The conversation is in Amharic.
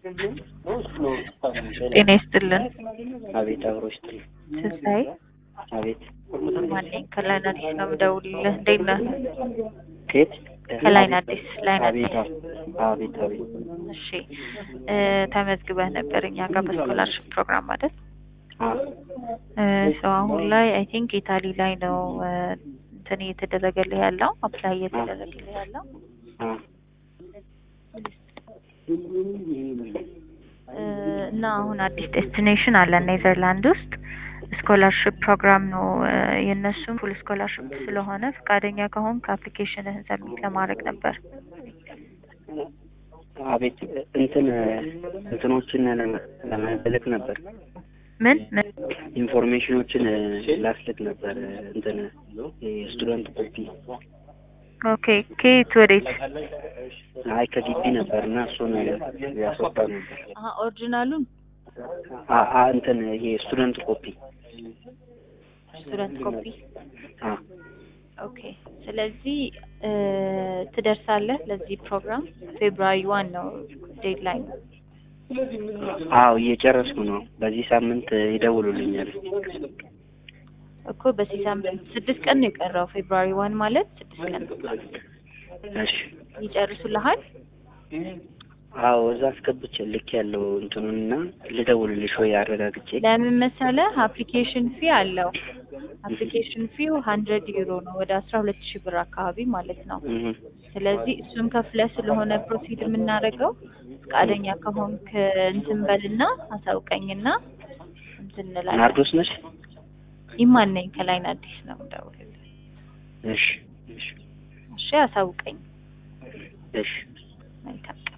ጤና ይስጥልን። አቤት አብሮ ይስጥልኝ። ትንሣኤ አቤት ማነኝ? ከላይን አዲስ ነው የምደውልልህ። እንዴት ነህ? ከየት? ከላይን አዲስ ላይን አዲስ። አቤት አቤት አቤት እሺ እ ተመዝግበህ ነበር እኛ ጋር በስኮላርሽፕ ፕሮግራም ማለት አ ሰው አሁን ላይ አይ ቲንክ ኢታሊ ላይ ነው እ እንትን እየተደረገልህ ያለው አፕላይ እየተደረገልህ ያለው አ እ እና አሁን አዲስ ዴስቲኔሽን አለ ኔዘርላንድ ውስጥ ስኮላርሽፕ ፕሮግራም ነው እ የእነሱም ፉል ስኮላርሽፕ ስለሆነ ፈቃደኛ ከሆንክ አፕሊኬሽንህን ሰብሚት ለማድረግ ነበር። አቤት እንትን እንትኖችን ለመ- ለመልክ ነበር ምን ምን ኢንፎርሜሽኖችን ላስልክ ነበር እንትን የስቱደንት ኮፒ ኦኬ ከየት ወዴት? አይ ከግቢ ነበር እና እሱን ያስወጣ ነበር አሀ ኦሪጂናሉን አ አ እንትን ይሄ ስቱደንት ኮፒ ስቱደንት ኮፒ አ ኦኬ። ስለዚህ እ ትደርሳለህ ለዚህ ፕሮግራም ፌብሩዋሪ ዋን ነው ዴድላይን። አዎ እየጨረስኩ ነው። በዚህ ሳምንት ይደውሉልኛል። እኮ በዚህ ሳምንት ስድስት ቀን ነው የቀረው። ፌብሩዋሪ ዋን ማለት ስድስት ቀን እሺ ይጨርሱልሃል። አዎ እዛ አስገብቼ ልክ ያለው እንትኑንና ልደውልልሽ ወይ አረጋግጬ ለምን መሰለህ አፕሊኬሽን ፊ አለው። አፕሊኬሽን ፊው ሀንድረድ ዩሮ ነው ወደ አስራ ሁለት ሺህ ብር አካባቢ ማለት ነው። እህ ስለዚህ እሱን ከፍለህ ስለሆነ ፕሮሲድ የምናደርገው ፈቃደኛ ከሆንክ እንትን በልና አሳውቀኝና እንትን እንላለን። ናርዶስ ነሽ? ኢማን ነኝ ከላይን አዲስ ነው የምደውልልህ። እሺ እሺ እሺ አሳውቀኝ። እሺ መልካም ቀን